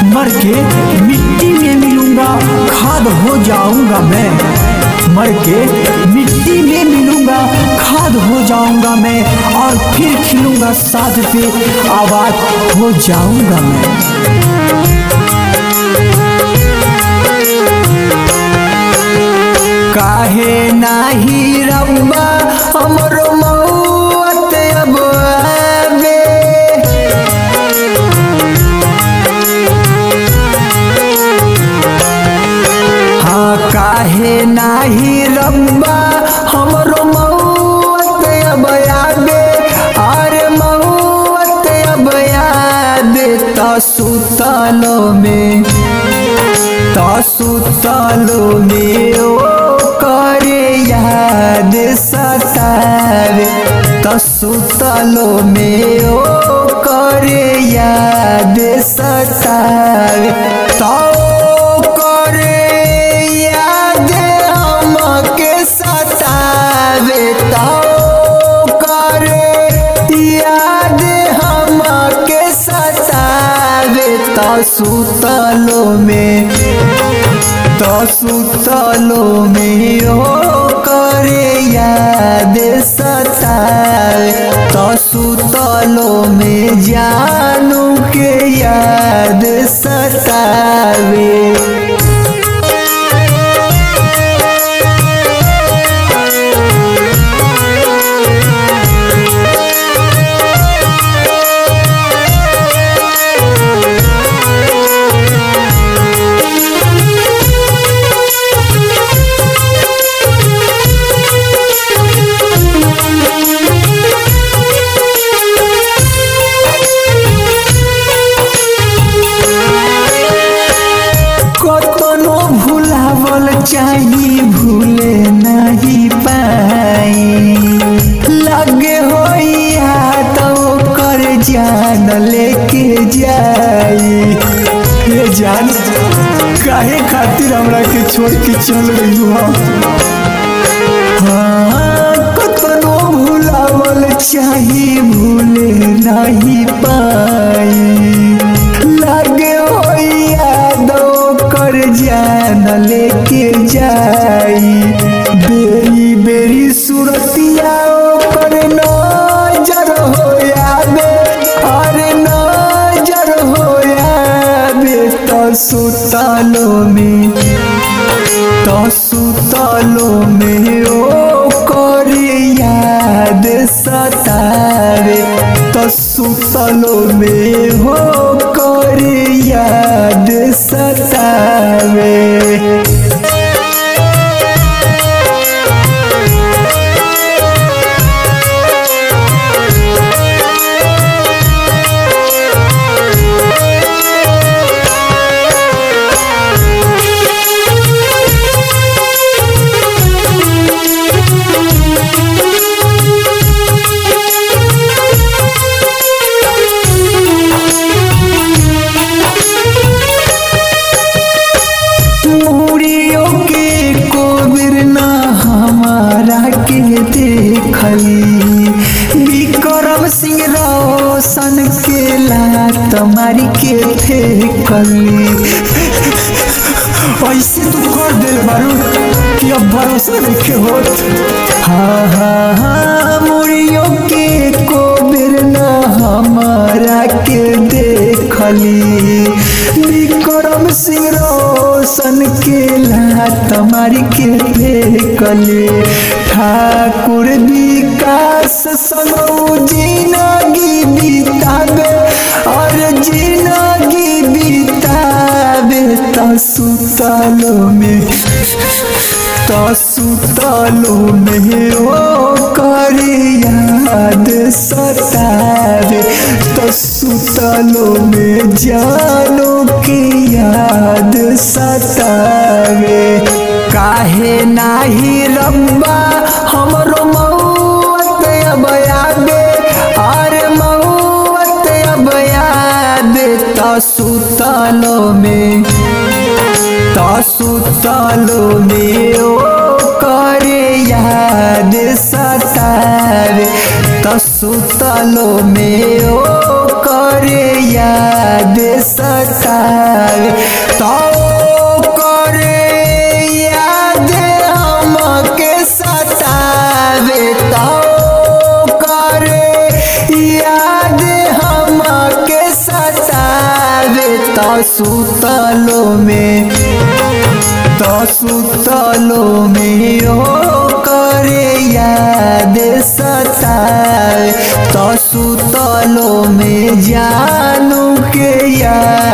मर के मिट्टी में मिलूंगा खाद हो जाऊंगा मैं मर के मिट्टी में मिलूंगा खाद हो जाऊंगा मैं और फिर खिलूंगा साथ पे आबाद हो जाऊंगा मैं काहे नाही रब्बा हमरो मौत अब आवे हाँ काहे नाही रब्बा हमरो मौत अब आवे अरे मौत अब आवे त सुतलो में त सुतलो में ओ करे याद सतावे त सुतलो में ओ करे याद सतावे त ओ करे याद हमके सतावे त ओ करे याद हमके सतावे त सुतलो में त सुतलो में हो करे याद सतावे त सुतलो में जानू के याद सतावे कतनो भुलावल चाही भूले नहीं पाई लगे हो तो कर जान लेके जाई ये जान काहे खातिर हमरा के छोड़ के चल रही हो हाँ कतनो भुलावल चाही भूले नहीं पाई लागे हो यादो कर जान लेके जाई बेरी बेरी सुरतिया कर नजर हो याबे अरे नजर हो याबे तो सुतलो में तो सुतलो में ओ करे याद सतावे तो सुतलो में हो करे याद सतावे मुड़ियों के कोबिर ना हमारा के देखली विक्रम सिंह रोशन के लात मारी के फेंकली ऐसे तू कर दे बारू कि अब भरोसा नहीं होत हाँ हाँ हाँ मुड़ियों के कोबिर ना हमारा के देखली विक्रम सिंह रोशन के लात मारी के फेंकले ठाकुर विकास संगो जिंदगी बितावे और जिंदगी बितावे त सुतलो में त सुतलो में ओ करे याद सतावे त सुतलो में जानो के याद सतावे काहे नाही रब्बा हमरो मौत अब आबे अरे मौत अब आबे त सुतलो में त सुतलो में ओ करे याद सतावे त सुतलो में ओ करे याद सतावे तो करे याद हमके सतावे तो करे याद हमके सतावे तो सुतलो में तो सुतलो में ओ करे याद सतावे तो सुतलो में जानू के याद